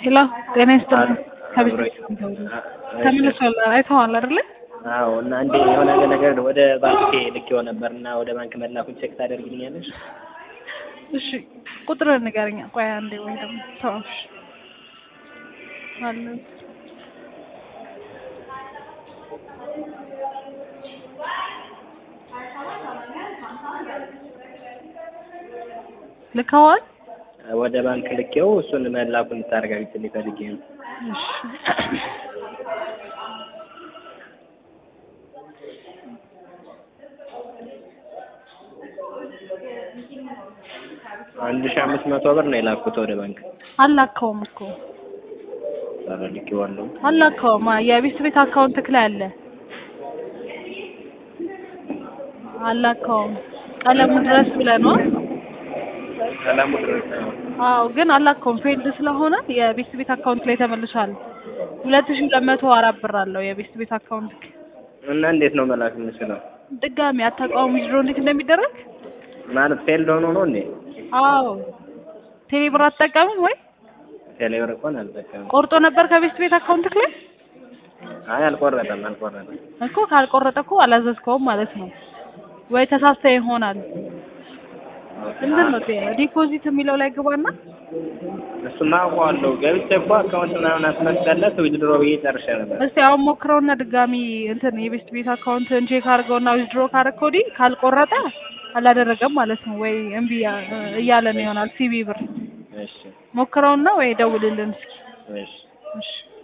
ሄሎ ጤና ይስጥልኝ። ከቤት አብሮ ተመልሷል። አይተዋል አይደለ? አዎ እና እንዴ የሆነ ነገር ወደ ባንክ ልኬው ነበር እና ወደ ባንክ መላኩን ቼክ ታደርግልኛለሽ? እሺ ቁጥር ንገረኛ። ቆይ አንዴ ወይ ደግሞ ተዋሽ አለ ልከዋል። ወደ ባንክ ልኬው እሱን መላኩን ልታረጋግጥልኝ ፈልጌ ነው። እሺ አንድ ሺህ አምስት መቶ ብር ነው የላኩት ወደ ባንክ። አላከውም እኮ ኧረ ልኬዋለሁ። አላከውም። የቤት ቤት አካውንት ላይ አለ። አላከውም። ቀለሙ ድረስ ብለህ ነው? ሰላሙ ድረስ ነው። አዎ ግን አላከውም። ፌልድ ስለሆነ የቤት ቤት አካውንት ላይ ተመልሷል። ሁለት ሺህ ሁለት መቶ አራት ብር አለው የቤት ቤት አካውንት። እና እንዴት ነው መላክ የምችለው? ድጋሚ አታውቀውም ዊዝድሮ እንዴት እንደሚደረግ? ማለት ፌልድ ሆኖ ነው እንዴ? አዎ ቴሌ ብር አትጠቀምም ወይ? ቴሌብር እንኳን አልጠቀምም። ቆርጦ ነበር ከቤት ቤት አካውንት ላይ አይ አልቆረጠም፣ አልቆረጠም። እኮ ካልቆረጠ እኮ አላዘዝከውም ማለት ነው። ወይ ተሳስተ ይሆናል። እንትን ነው ዲፖዚት የሚለው ላይ ግባና እሱማ አውቀዋለሁ። ገብቼ እኮ አካውንት ምናምን አስመሰለት ዊዝድሮ ብዬ ጨርሼ ነበር። እስቲ አሁን ሞክረውና ድጋሚ እንትን የቤት ቤት አካውንትን ቼክ አድርገውና ዊዝድሮ ካረከው ወዲህ ካልቆረጠ አላደረገም ማለት ነው። ወይ እምቢ እያለ ነው ይሆናል ሲቢ ብር እሺ ሞክረውና ወይ ደውልልን እስኪ። እሺ እሺ